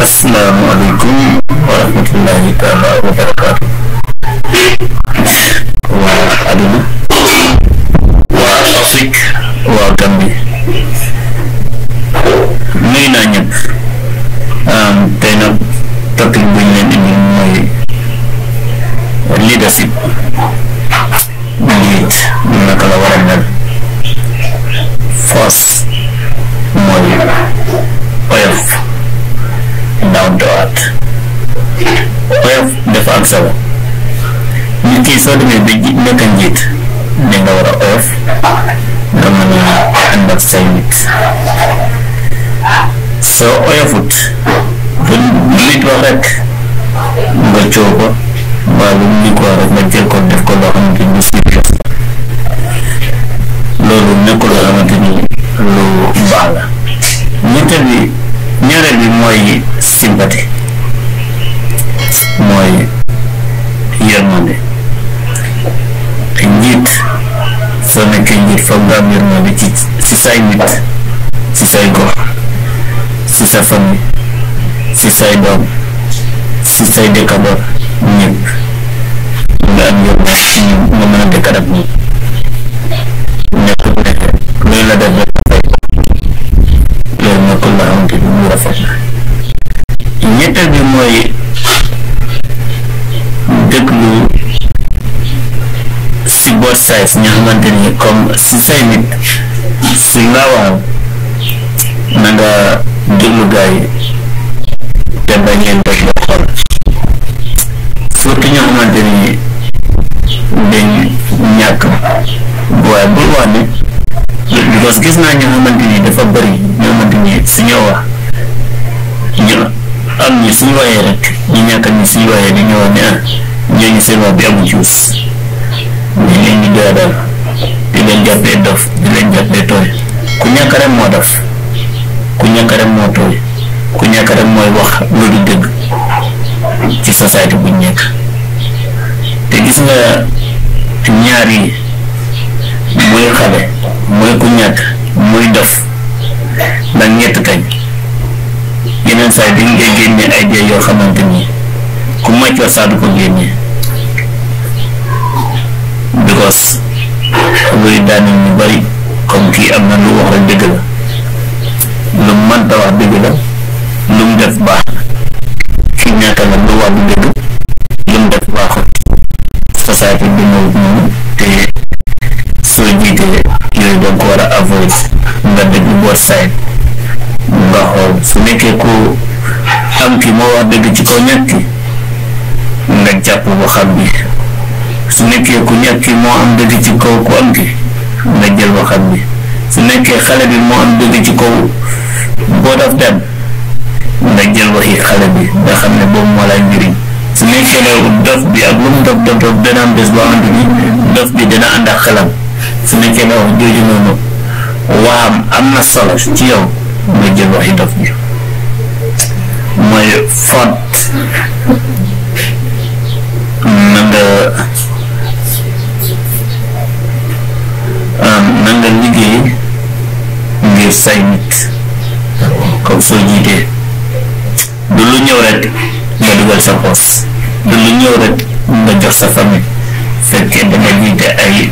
asalaamaaleykum wa rahmatullahi taala wa barakaatu waa àdduna waa Afrique waa Gambie nuyu naa ñëpp tey nag topic bu ñu leen indi mooy leadership njiit naka la war a mel force mooy oyof down to earth oyof dafa am solo nit ki soo demee ba ji nekk njiit ne nga war a oyof nga mën a ànd ak say nit soo oyofut lu nit wax rek nga coow ko mbaa lu nit wax rek nga jël ko def ko loo xamante ni serious loolu nekkul loo xamante ni lu baax la ñetteel bi ñaareel bi mooy sympathie mooy yërmande njiit soo nekkee njiit foog nga am yërmande ci si say nit si say gox si sa famille si say doom si say dëkkandoor ñëpp nga am yërmande ci ñoom nga mën a dëkkat ak ñoom nekk loolu la def rek fay loolu nekkul la xamante ni mu rafet la ñetteel bi mooy déglu si both sides ñoo xamante ni comme si say nit suñ laa waaw na nga déglu gars yi te bañ leen def ba xool surtout ñoo xamante ni dañ ñàkk waaye bul wax ne because gis naa ñoo xamante ni dafa bëri ñoo xamante ni suñoo wax ñu am ñi suñu waxee rek ñu ñàkk ñi suñu waxee dañoo wax ne ah ñooñu seen wax bi amu juus dañ leen di doyadal di leen jàppee dof di leen jàppee tooy ku ñàkk rek moo dof ku ñàkk rek moo tooy ku ñàkk rek mooy wax lu du dëgg ci société buñ nekk te gis nga ñaar yi muy xale muy ku ñàkk muy dof ndax ñett kañ yeneen saa yi dañ koy génne ay jëy yoo xamante ni ku màccoor saa du ko génne because luy daane ñu bari comme kii am na lu wax rek dëgg la lu mu mënta wax dëgg la lu mu def baax ki ñàkk la lu wax du dëgg lu mu def baaxut société bi ñëwut noonu te soo jiitee yooyu danga ko war a avoid nga dégg both side nga xool su nekkee ku am ki moo wax dëgg ci kaw ñàkk ki nga jàpp ba xam bi su nekkee ku ñàkk ki moo am dëgg ci kaw ku am ki nga jël ba xam bi su nekkee xale bi moo am dëgg ci kaw both of them nga jël waxi xale bi nga xam ne boobu moo lay njëriñ su nekkee ne dof bi ak lu mu dof dof dof dana am bés boo xamante ni dof bi dana ànd ak xelam su nekkee ne wax jooju noonu waxam am na solo ci yow nga jël waxi dof bi mooy fot na nga na nga liggéey ngir say nit comme soo jiitee du lu ñëw rek nga dugal sa poos du lu ñëw rek nga jox sa famille fekkee danga jiite ay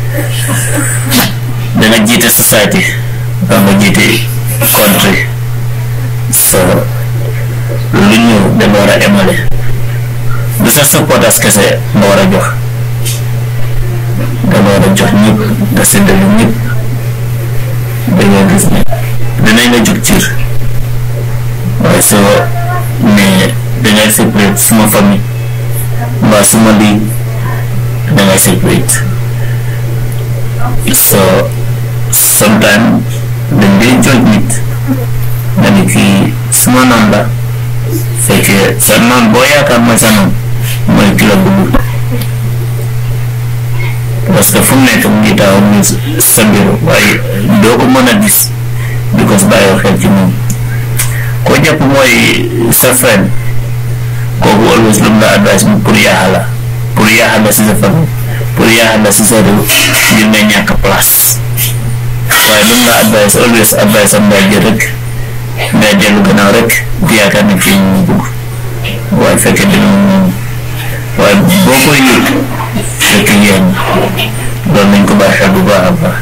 danga jiite société ba nga jiite country so lu ñëw danga war a emale du sa supporters kese nga war a jox danga war a jox ñëpp nga séddale ñëpp danga gis ne danañ la jóg ciir waaye soo mais dangay séparate suma famille mbaa suma lii dangay séparate so sometimes dañ dee jooj nit nga ni kii suma noon la fekkee sa noon boo yaakaar mooy sa noon mooy ki la bëgg parce que fu mu nekk mu ngi taxaw mu sa bureau waaye doo ko mën a gis because bàyyoo xel ci moom koo jàpp mooy sa friend kooku always lu mu la advice mu pour yaaxa la pour yaaxa la si sa famille pour yaaxa la si sa réew ngir nga ñàkk place waaye lu mu la advice always advice am ngay jël rek ngay dellu gannaaw rek di yaakaar ne fii ñu bugg waaye fekkee dina moom waaye boo koy yëg fekk yéen doon nañ ko bàyyi xel bu baax a baax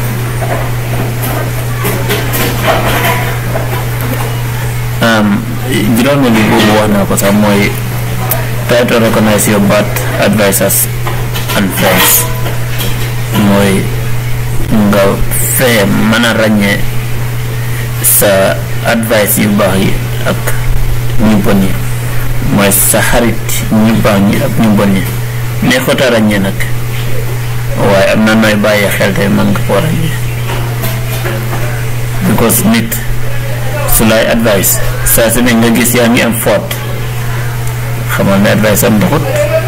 juróomi li boobu wax naa ko sax mooy try to recognize your bad advisors and friends mooy nga fee mën a ràññee sa advice yu baax yi ak ñu bon yi mooy sa xarit ñu baax ñi ak ñu bon ñi neexut a ràññee nag waaye am na nooy bàyyi xel tey mën nga koo ràññee because nit su lay advice saa su ne nga gis yaa ngi am foot xamal ne advice am doxut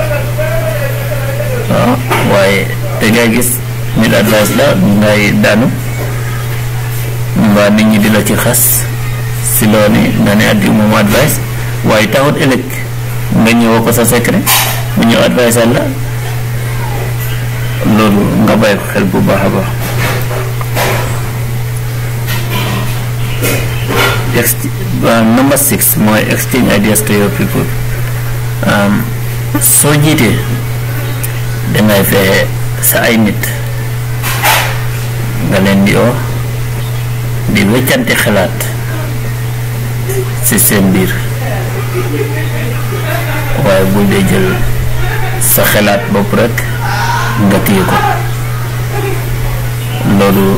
waaw waaye te ngay gis nit advice la ngay daanu mbaa nit ñi di la ci xas si loolu nga ne addi moom advice waaye taxut ëllëg nga ñëwoo ko sa secret mu ñëw advice la loolu nga bàyyi ko xel bu baax a baax ex number six mooy exchange ideas to your people soo jiitee dangay fexe sa ay nit nga leen di oo di weccante xalaat ci seen biir waaye bul dee jël sa xalaat bopp rekk nga téye ko loolu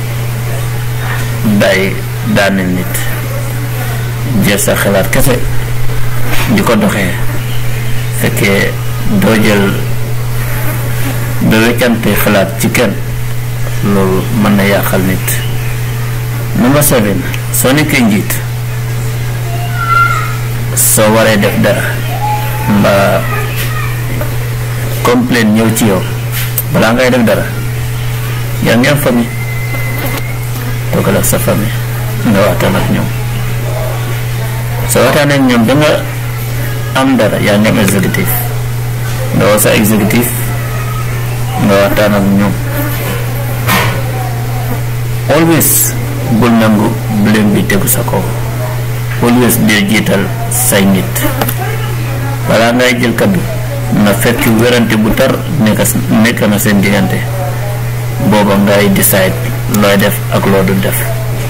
day daaneel nit jël sa xalaat kese di ko doxee fekkee doo jël doo weccante xalaat ci kenn loolu mën na yàqal nit number seven soo nekkee njiit soo waree def dara mbaa complain ñëw ci yow balaa ngay def dara yaa ngi am famille toogal ak sa famille nga waxtaan ak ñoom soo waxtaan ak ñoom da nga am dara yaa ngi am exécutif nga woo sa exécutif nga waxtaan ak ñoom always bul nangu blame bi tegu sa kaw always dee jiital say nit balaa ngay jël kaddu na fekk werante bu tar nekk nekk na seen diggante booba ngay decide looy def ak loo du def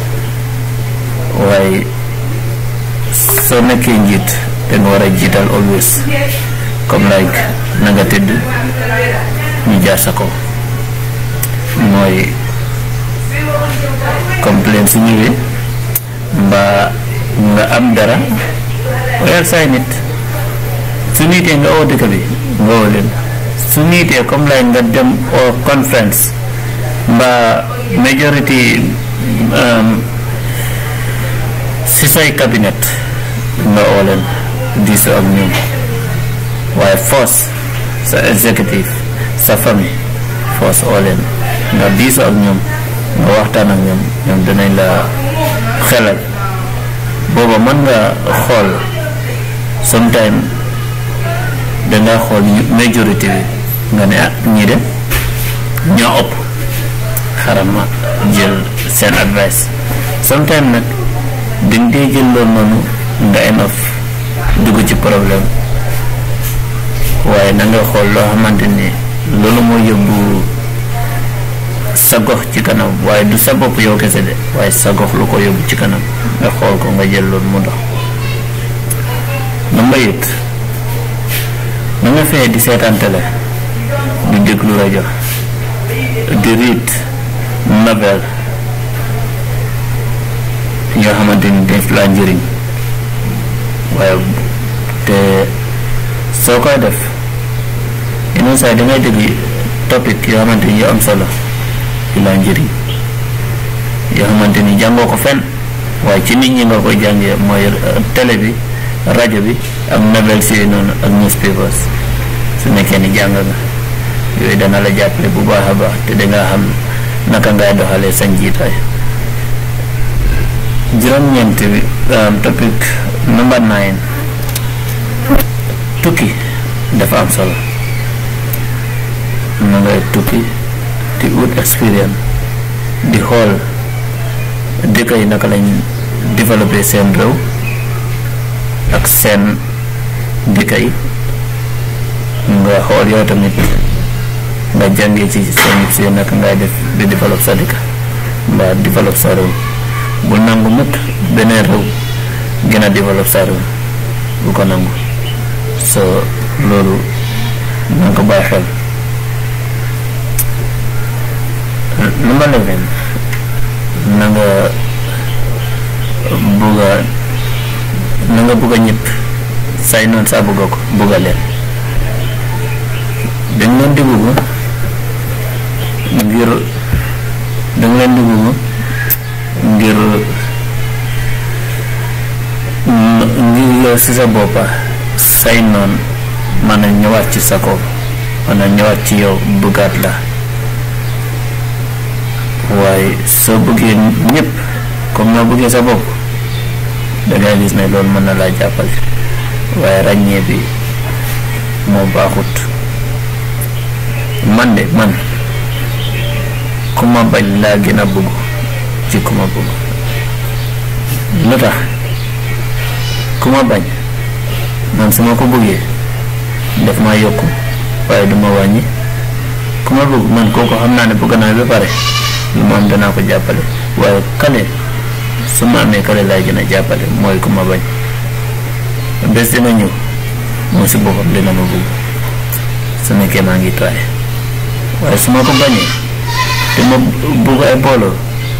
waaye soo nekkee njiit te nga war a jiital always comme like na nga tëdd ñu jaar sa kaw mooy complain su ñëwee mbaa nga am dara oyal say nit su niitee nga oo dëkk bi nga oo leen su niitee comme lay nga dem oo conference mbaa majority si say cabinet nga oo leen diisoo ak ñoom waaye force sa executive sa famille force oo leen nga diisoo ak ñoom nga waxtaan ak ñoom ñoom dinañ la xelal booba mën nga xool sometime danga xool majorité bi nga ne ah ñii de ñoo ëpp xaral ma jël seen advice sometime nag dañ dee jël loolu noonu nga enof dugg ci problème waaye na nga xool loo xamante ni loolu moo yóbbu sa gox ci kanam waaye du sa bopp yow kese de waaye sa gox lu ko yóbbu ci kanam nga xool ko nga jël loolu mu dox na mbayit na nga fee di seetaan télé di déglu rajo di riit novel yoo xamante ni def laa njëriñ waaye te soo koy def yeneen saa yi dangay dégg topic yoo xamante ni yoo am solo yu laa njëriñ yoo xamante ni jàngoo ko fenn waaye ci nit ñi nga koy jàngee mooy télé bi rajo bi ak novel si noonu ak newspapers su nekkee ni jàng nga yooyu dana la jàppale bu baax a baax te danga xam naka ngay doxalee sa njiitaay juróom-ñeent bi topic number nine tukki dafa am solo na ngay tukki di ut expérience di xool dëkk yi naka lañ développé seen réew ak seen dëkk yi nga xool yow tamit nga jàngee ci seen si naka ngay def di développe sa dëkk mbaa développe sa réew bu nangu mukk beneen réew gën a développe sa réew bu ko nangu so loolu na nga ko bàyyi xel number eleven na nga bugg a na nga bugg a ñëpp say noonu saa bugg ko bugg a leen dañ leen di bugg ngir dañ leen di bugg ngir ngir yow si sa boppa say noon mën a ñëwaat ci sa kaw mën a ñëwaat ci yow bëggaat la waaye soo bëggee ñëpp comme noo bëggee sa bopp dangay gis ne loolu mën na laa jàppale waaye ràññee bi moo baaxut man de man ku ma bañ laa gën a bëgg ci ku ma bëgg lu tax ku ma bañ man su ma ko bëggee def ma yokku waaye du ma wàññi ku ma bëgg man kooku xam naa ne bëgg naa ba pare lu ma am danaa ko jàppale waaye kale su ma amee kale laay gën a jàppale mooy ku ma bañ bés dina ñëw moom si boppam dina ma bëgg su nekkee maa ngi tooy waaye su ma ko bañee te ma bëgg ay booloo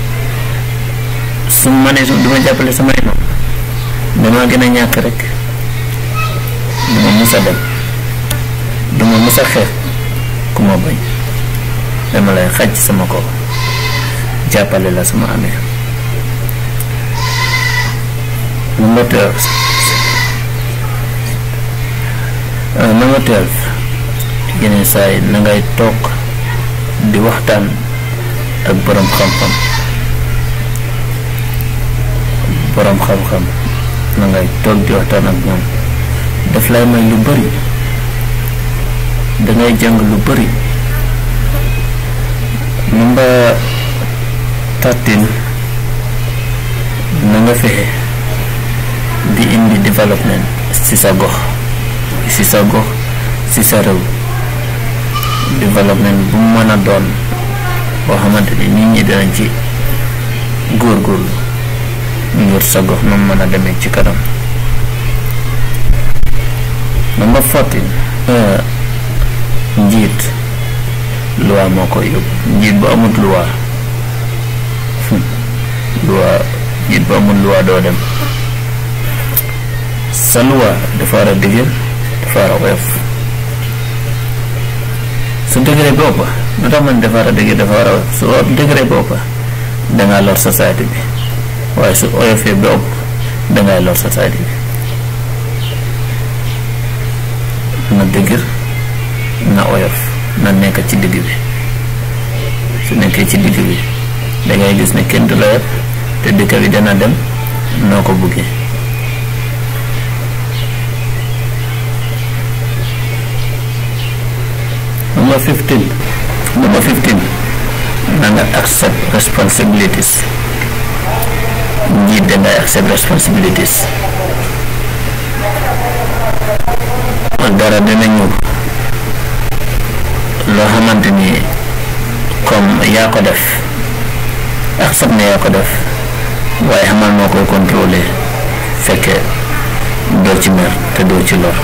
su ma nee du ma jàppale samay noonu damaa gën a ñàkk rek du ma mus a dem du ma mus a xeex ku ma bañ dama lay xaj sama kaw jàppale la sama amee number twelve number twelve yeneen saa yi na ngay toog di waxtaan ak borom xam-xam borom xam-xam na ngay toog di waxtaan ak ñoom daf lay may lu bari dangay jàng lu bari number thirteen na nga fexe di indi développement ci sa gox ci sa gox ci sa réew développement bu mu mën a doon boo xamante ni nit ñi dinañ ci góorgóorlu ngir sa gox nu mën a demee ci kanam number fourteen njiit loi moo koy yóbbu njiit bu amut loi loi njiit bu amut loi doo dem sa loi dafa war a dëgër dafa war a woyof su dëgëree boppa lu tax man dafa war a dëgër dafa war a woyof su dëgëree boppa dangaa lor société bi waaye su oyofee ba ëpp dangay lor société bi na dëgër na oyof na nekk ci digg bi su nekkee ci digg bi dangay gis ne kenn du la yëpp te dëkk bi dana dem noo ko buggee number 15 number 15 na nga accept responsibilities njiit dangay accept responsibilities dara dina ñëw loo xamante ni comme yaa ko def accept ne yaa ko def waaye xamal noo koy contrôler fekke doo ci mer te doo ci lor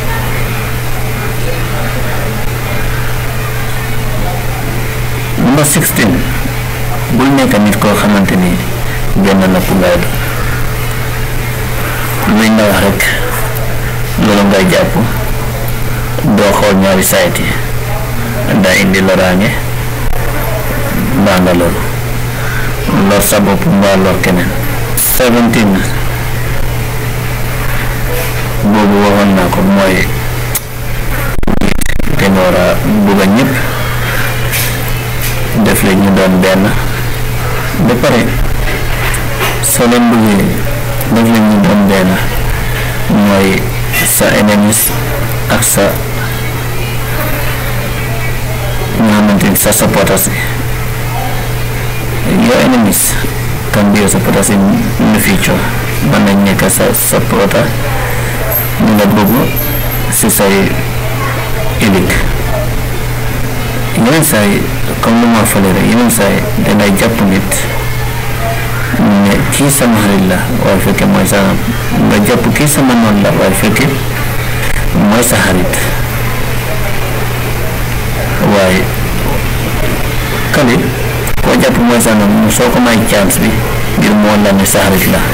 number 16 bul nekk nit koo xamante ni benn napp ngay doon luñ la wax rek loolu ngay jàpp doo xool ñaari sayt yi daa indi loraange mbaa nga loolu lor sa bopp mbaa lor keneen 17 boobu waxoon naa ko mooy te nga war a bugg a ñëpp def la ñu doon benn ba pare soo leen bëggee def la ñu doon benn mooy sa ennemis ak sa nga xamante ni sa supporters your enemies can be your supporters in the future mën nañ nekk sa supporter li nga bëgg si say élik yeneen saa yi comme lu ma fale rek yeneen saa yi dangay jàpp nit ne kii sama xarit la waaye fekke mooy sa nga jàpp kii sama noon la waaye fekke mooy sa xarit waaye kali koo jàpp mooy sa noon soo ko may chance bi ngir moo la ne sa xarit la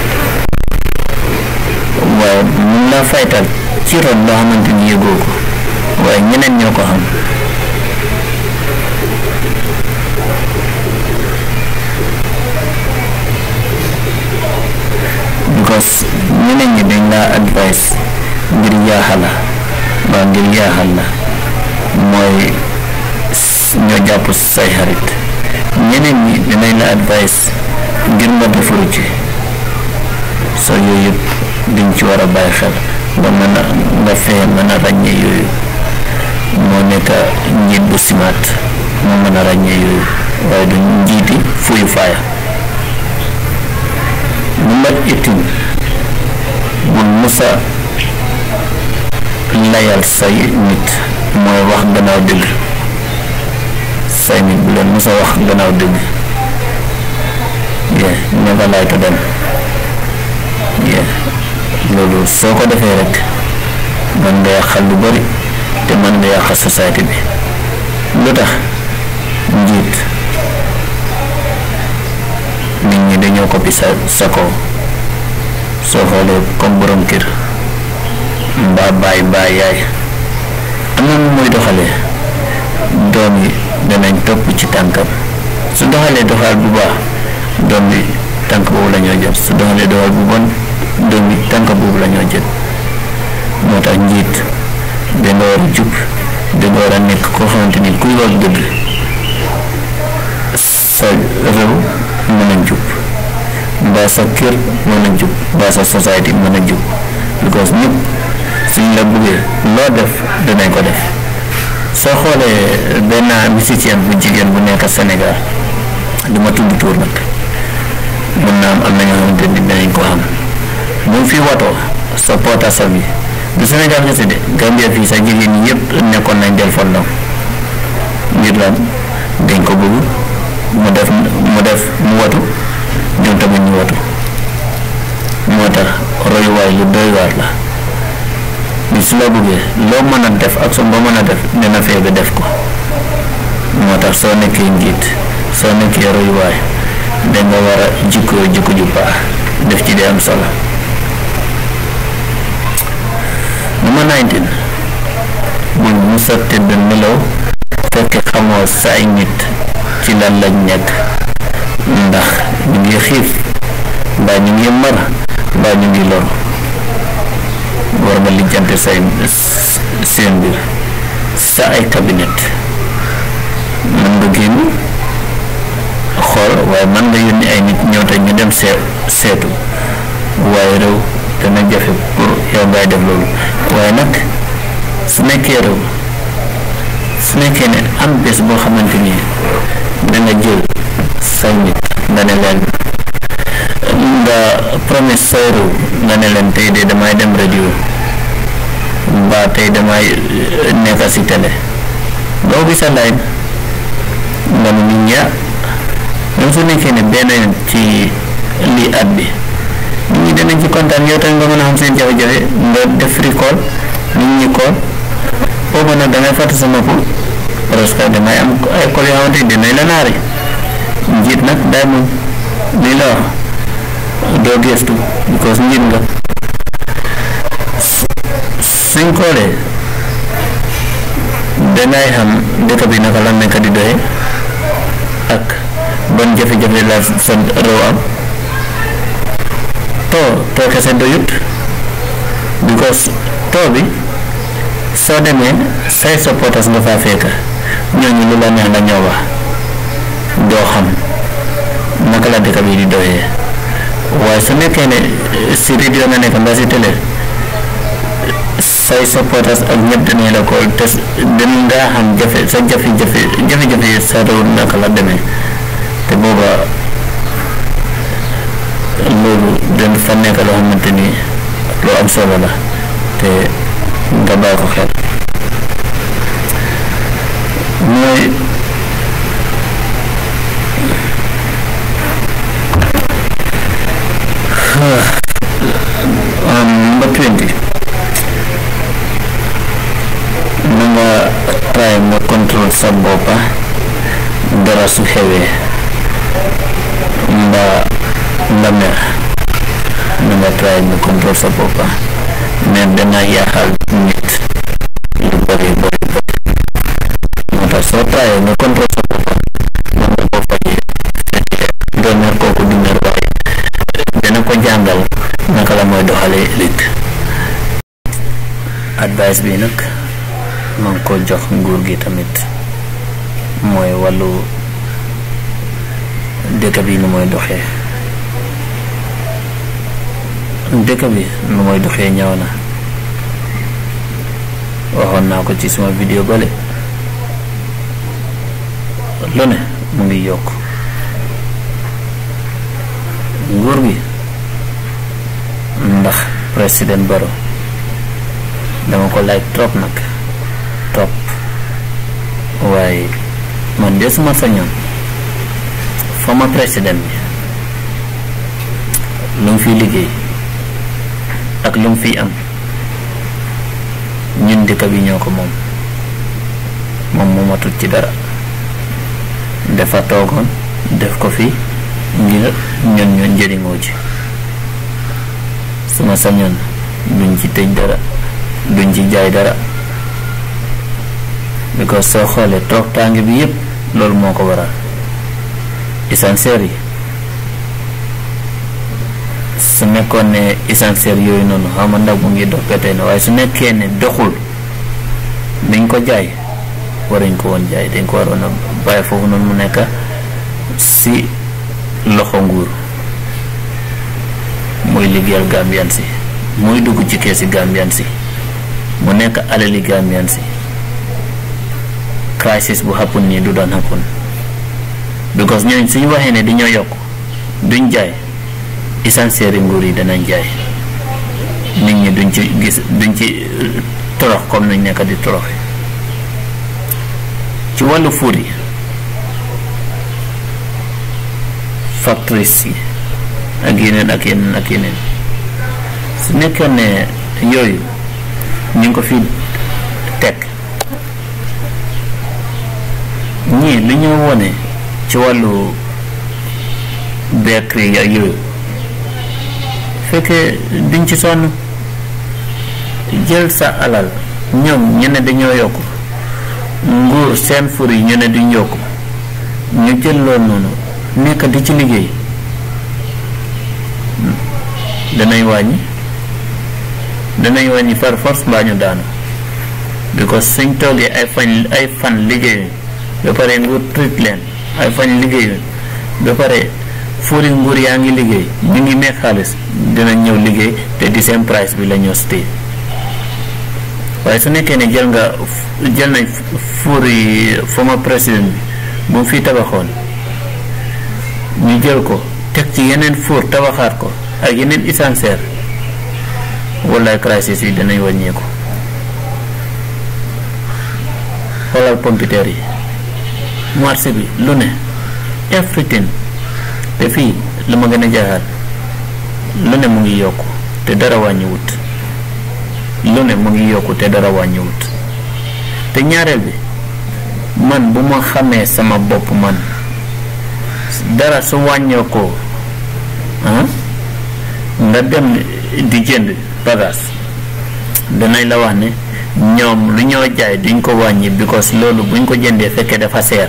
waaye mun laa faytal ci ron loo xamante ni yëgoo ko waaye ñeneen ñoo ko xam because ñeneen ñi dañ laa advice ngir yaaxal la mbaa ngir yaaxal la mooy ñoo jàpp say xarit ñeneen ñi dinañ la advice ngir nga defaru ci soo yooyu yëpp diñ ci war a bàyyi xel nga mën a nga fexe mën a ràññee yooyu moo nekk njiit bu simaat moo mën a ràññee yooyu waaye du njiiti fuyu faaya number eighteen bul musa layal say nit mooy wax gannaaw dëgg say nit bu leen musa wax gannaaw dëgg yeah never lie to them yeah loolu soo ko defee rek mën nga yàqal lu bari te mën nga yàqal société bi lu tax njiit nit ñi dañoo ko sa sa kaw soo xoolee comme borom kër mbaa baay mbaa yaay am na nu muy doxalee doom yi danañ topp ci tànkam su doxalee doxal bu baax doom bi tànk boobu la ñoo jël su doxalee doxal bu bon doom bi tànk boobu la ñoo jël moo tax njiit danga war a jub danga war a nekk koo xamante ni kuy wax dëgg sa réew mën a jub mbaa sa kër mën a jub mbaa sa société mën a jub because ñëpp suñ la buggee loo def dinañ ko def soo xoolee benn musicien bu jigéen bu nekk Sénégal du ma tudd tuur nag mun naa am am na ñoo xamante ni dinañ ko xam mu fi watoo sa poota sa bi du Sénégal kese de Gambia fii sa jigéen ñi yëpp nekkoon nañ del fondam ngir lan dañ ko bëgg mu def mu def mu watu ñoom tamit ñu watu moo tax royuwaay lu doy waar la bi su la bëggee loo mën a def ak soo ba mën a def dina fee ba def ko moo tax soo nekkee njiit soo nekkee royuwaay danga war a jikko jikko ju baax def ci di am solo number 19 bul musa tëdd nelaw fekk xamoo sa ay nit ci lan lañ nekk ndax ñu ngi xiif mbaa ñu ngi mar mbaa ñu ngi lor war nga lijjante say seen mbir sa ay cabinet mën nga génn xool waaye mën nga yónni ay nit ñëw te ñu dem see seetu waaye réew dana jafe pour yow ngay def loolu waaye nag su nekkee réew su nekkee ne am bés boo xamante ni danga jël say nit nga ne leen nga promise say réew nga ne leen tey de damay dem radio mbaa tey damay nekk si télé doo gis a line nga ne nit ñi même su nekkee ne benn yoon ci lii at bi nit ñi danañ ci kontaan yow tamit nga mën a xam seen jafe-jafe nga def free call nit ñi call boobu nag dangay fàtte sa nopp parce que damay am ay call yoo xamante ni dinañ la naari njiit nag day moom lii la wax doo gestu because njiit nga suñ koolee dangay xam dëkk bi naka la nekk di doye ak ban jafe-jafe la sa réew am too too kese doyut because too bi soo demee say supporters nga faa fekk ñooñu lu la neex la ñoo wax doo xam naka la dëkk bi di doyee waaye su nekkee ne si radio nga nekk mbaa si télé say supporters ak ñëpp dinañ la ko te dañ nga xam jafe sa jafe-jafe jafe-jafe sa réew naka la demee te booba loolu dañ fa nekk loo xamante ni lu am solo la te te nga bàyyi ko xel mooy number twenty na nga try nga contrôle sa boppa dara su xewee mbaa nga mer na nga try nga contrôle sa boppa mer dana yaaxal nit lu bëri bëri bëri moo tax soo try nga contrôle sa boppa mën nga ko fajee fekkee doo mer kooku di mer waaye dana ko jàngal naka la mooy doxalee ëllëg advice bi nag ma ngi ko jox nguur gi tamit mooy wàllu dëkk bi nu mooy doxee dëkk bi nu mooy doxee ñëw na waxoon naa ko ci suma vidéo bale lu ne mu ngi yokk nguur gi ndax président Barrow dama ko like trop nag trop waaye man de suma sañoon former président bi lu mu fiy liggéey ak lu mu fiy am ñun dëkk bi ñoo ko moom moom moomatul ci dara dafa toogoon def ko fi ngir ñun ñun njëriñoo ci suma sañoon duñ ci tëj dara duñ ci jaay dara because soo xoolee toog tàng bi yépp loolu moo ko waral essentiel yi su nekkoon ne essentiel yooyu noonu xam nga ndax mu ngi dox ba tey na waaye su nekkee ne doxul dañ ko jaay waruñ ko woon jaay dañ ko waroon a bàyyi foofu noonu mu nekk si loxo nguur muy liggéeyal Gambian si muy dugg ci keesi Gambian si mu nekk alali Gambian si crisis bu happen nii du daan happen because ñooñ suñu waxee ne dañoo yokk duñ jaay essentiel nguur yi danañ jaay nit ñi duñ ci gis duñ ci torox comme nañ nekk di toroxe ci wàllu fuur yi factories yi ak yeneen ak yeneen ak yeneen su nekkee ne yooyu ñu ngi ko fi teg ñii li ñu wone ci wàllu bakery ak yooyu fekkee duñ ci sonn jël sa alal ñoom ñu ne dañoo yokk nguur seen fur yi ñu ne duñ yokk ñu jël loolu noonu nekk di ci liggéey danañ wàññi danañ wàññi par force mbaa ñu daanu because suñ toogee ay fan ay fan liggéeyuñ ba pare nguur trit leen ay fan liggéeyuñ ba pare fuuri nguur yaa ngi liggéey ñu ngi nekk xaalis dinañ ñëw liggéey te di seen price bi la ñoo stay waaye su nekkee ne jël nga jël nañ fuuri former président bi bu mu fi tabaxoon ñu jël ko teg ci yeneen fuur tabaxaat ko ak yeneen essentiel wallaay crisis yi dinañ wàññeeku xoolal pompiteer yi marché bi lu ne everything te fii lu ma gën a jaaxal lu ne mu ngi yokku te dara wàññiwut lu ne mu ngi yokku te dara wàññiwut te ñaareel bi man bu ma xamee sama bopp man dara su wàññeekoo ah nga dem di jënd bagage danañ la wax ne ñoom lu ñoo jaay duñ ko wàññi because loolu buñ ko jëndee fekkee dafa seer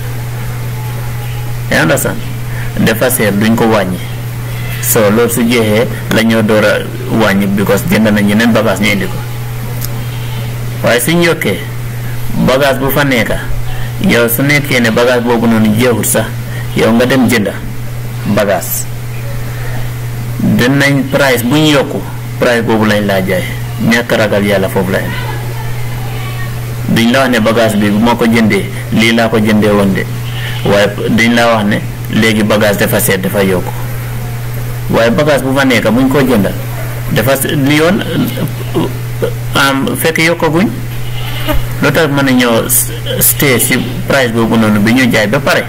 yaa understand dafa seer duñ ko wàññi so loolu su jeexee la ñoo door a wàññi because jënd nañ yeneen bagage ñu indi ko waaye suñ yokkee bagage bu fa nekka yow su nekkee ne bagage boobu noonu jeexul sax yow nga dem jënda bagage dinañ price bu ñu yokku price boobu lañ laa jaay ñàkk ragal yàlla foofu la yem duñ la wax ne bagage bi bu ma ko jëndee lii laa ko jëndee woon de waaye duñ la wax ne léegi bagage dafa seet dafa yokku waaye bagage bu fa nekk buñ ko jënda dafa li yoon am fekk yokkaguñ lu tax mën a ñëw stay si price boobu noonu bi ñu jaay ba pare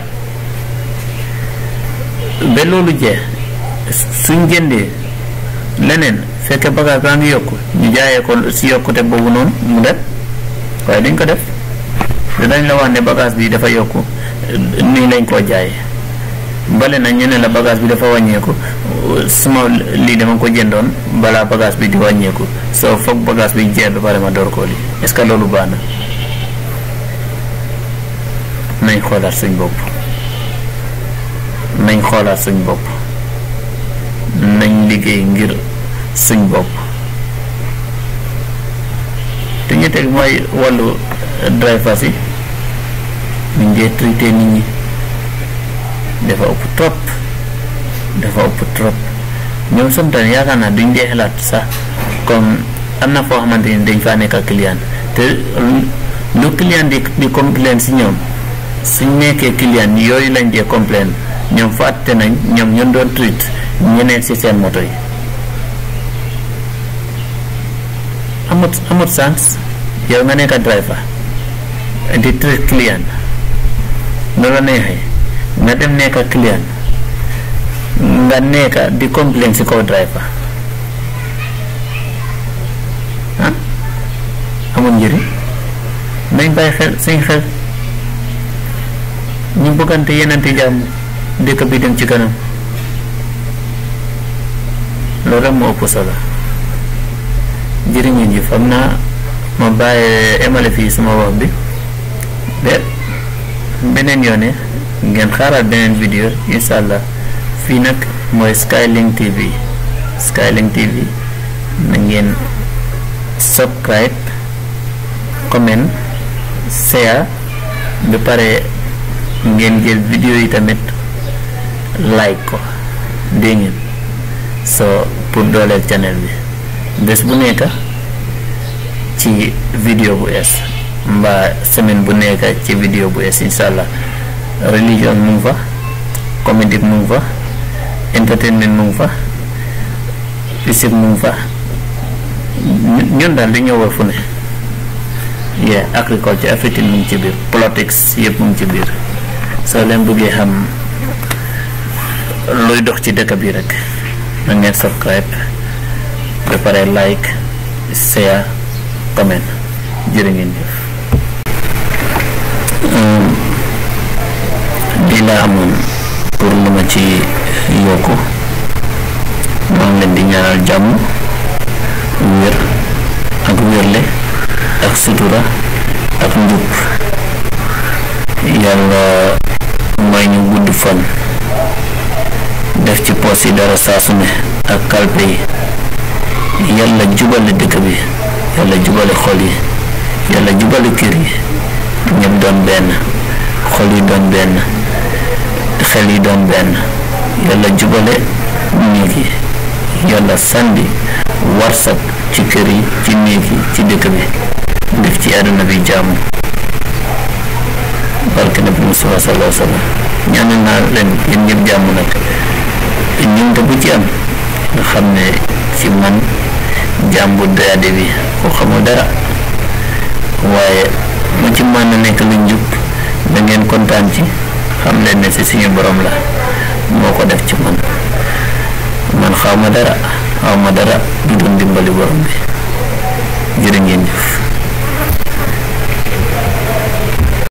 ba loolu jeex suñ jëndee leneen fekke bagage baa ngi yokku ñu jaayee ko si yokkute boobu noonu mu def waaye duñ ko def dinañ la wax ne bagage bi dafa yokku nii lañ koo jaayee bale na ñu ne la bagage bi dafa wàññeeku suma lii dama ko jëndoon balaa bagage bi di wàññeeku soo foog bagage bi jeex ba pare ma door koo lii est-ce que loolu baax na nañ xoolaat suñ bopp nañ xoolaat suñ bopp nañ liggéey ngir suñ bopp te ñu teg mooy wàllu drivers yi ñu ngee traité nit ñi dafa ëpp trop dafa ëpp trop ñoom sometimes yaakaar naa duñ dee xalaat sax comme am na foo xamante ni dañ faa nekk ak client te lu client di di complain si ñoom suñ nekkee client yooyu lañ dee complain ñoom fàtte nañ ñoom ñun doon treat ñeneen si seen moto yi amut amut sens yow nga nekk driver di treat client nu la neexee nga dem nekk client nga nekk di complain si kaw driver ah amul njëriñ nañ bàyyi xel suñ xel ñu bëggante yenante jàmm dëkk bi dem ci kanam loolu rek moo ëpp solo jërëjëf ji xam naa ma bàyyi emale fii suma wax bi ba beneen yoone ngeen xaaraat beneen vidéo incha allah fii nag mooy Skylink TV Skylink TV na ngeen subscribe comment share ba pare ngeen jël vidéo yi tamit like ko dégg ngeen soo pour dooleel channel bi bés bu nekk ci vidéo bu es mbaa semaine bu nekk ci vidéo bu es incha allah religion mu ngi fa comédie mu ngi fa entertainment mu ngi fa physique mu ngi fa ñun daal li ñëw war fu ne yeah agriculture everything mu ngi ci biir politics yëpp mu ngi ci biir soo leen bëggee xam luy dox ci dëkk bi rek na ngeen subscribe ba pare like share comment jërë ngeen jëf lii laa amoon pour lu ma ci yokku maa ngi leen di ñaanal jàmm wér ak wérle ak sutura ak njub yàlla may ñu gudd fan def ci poos yi dara saasu ne ak kalpe yi yàlla jubale dëkk bi yàlla jubale xol yi yàlla jubale kër yi ñëpp doon benn xol yi doon benn xel yi doon benn yàlla jubale néeg yi yàlla sandi warsak ci kër yi ci néeg yi ci dëkk bi def ci àdduna bi jàmm barke nabi Mustafa sallallahu alayhi wa sallam ñaanal naa leen yéen ñëpp jàmm nag ñun te bu ci am nga xam ne ci man jàmm bu doyade bi ko xamul dara waaye mu ci mën na nekk lu njub da ngeen kontaan ci xam leen ne si suñu borom la moo ko def ci man man xaw ma dara xaw ma dara du doon dimbali borom bi jërë ngeen jëf